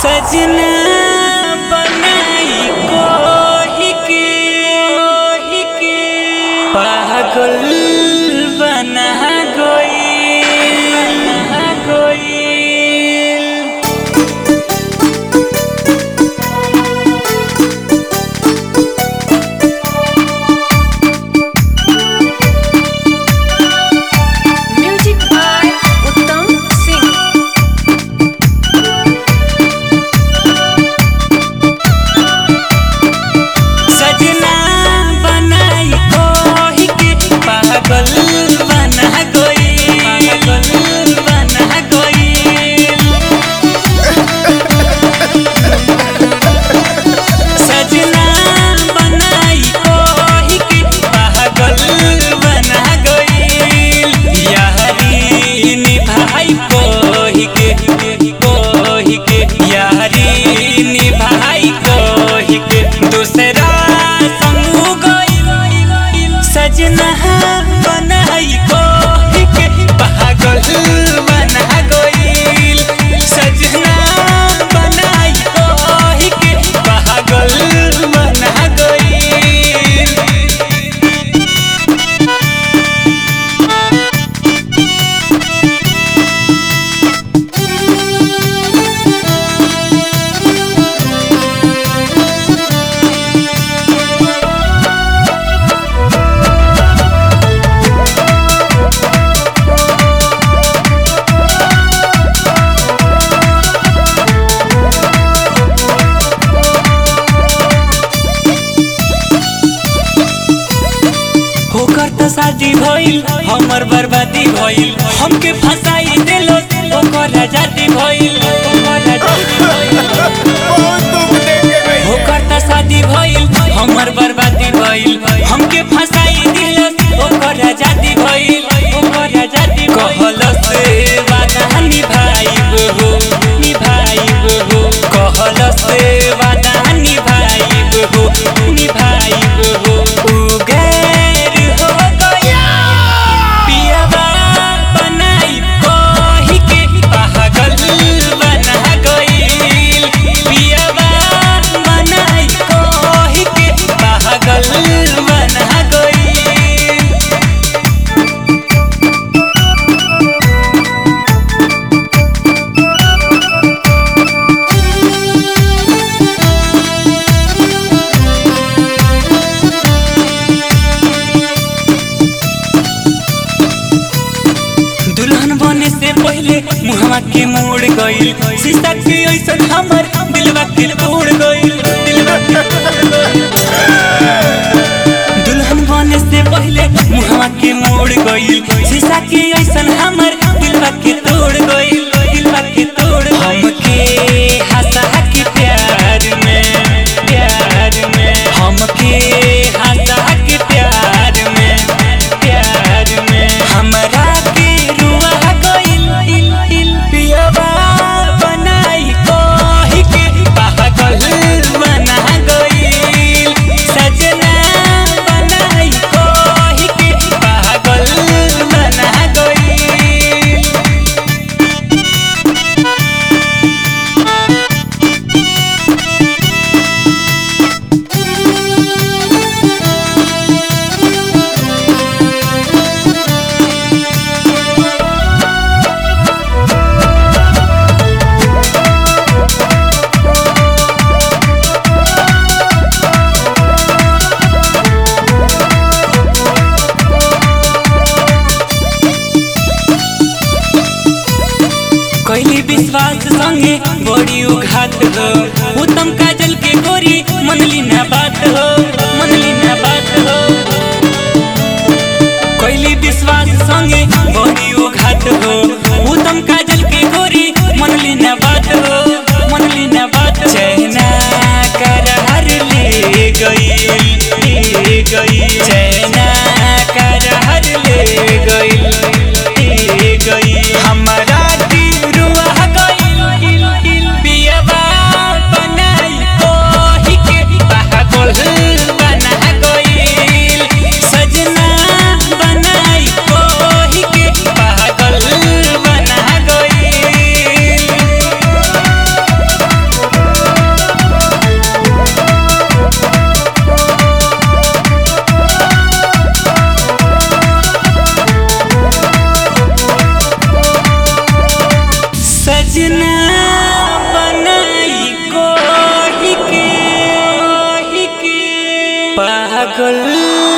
सजना बनाई कोही के पागल बना गइल गइल Music by Uttam Singh. सजना बनाई कोही के पागल बना गइल पागल बना गइल सजना बनाई कोही के पागल बना गइल यारी निभाई कोही के कोही के यारी निभाई कोही के दूसरा समूह गइल सजना बनाई कोही के पागल बना गइल सजना बनाई कोही के पागल बना गइल होकर तो शादी भइल हमर बर्बादी भइल हमके फसाई देलो ओकर आजादी भइल ओकर आजादी भइल बहुत दुख देके गई होकर त शादी भइल हमर बर्बादी भइल हमके फसाई दिल ओकर आजादी भइल ओकर आजादी कहल से वादा निभाइब हो निभाइब हो कहल से वादा निभाइब हो निभाइब हो उ गैर हो गया पियवा बनाई कोही के पागल बना गइल पियवा बनाई कोही के पागल बना गइल दुल्हन बने से पहले मुहवा के मोड़ गइल शीशा के ऐसन हमर दिलवा के तोड़ गइल दिलवा के तोड़ गइल। दुल्हन बने से पहले मुहवा के मोड़ गइल शीशा के ऐसन हमर दिलवा के तोड़ गइल दिलवा के तोड़ हमके हंसा के प्यार में प्यार में हमके हंसा के प्यार में प्यार में हमरा के रुआ गइल पियवा बनाई कोही के पागल बना गइल सजना बनाई कोही के पागल बना गइल कैली विश्वास संगे बड़ी उघात हो उत्तम काजल के गोरी मनली ना बात हो मनली ना बात हो कैली विश्वास संगे बड़ी उघात हो उत्तम काजल के गोरी मनली ना बात हो मनली ना बात चैना करार ले गई ले गई चैना करार ले गई ले गई हमरा की रुआ गइल पियवा बनाई कोही के पागल बना गइल सजना बनाई कोही के पागल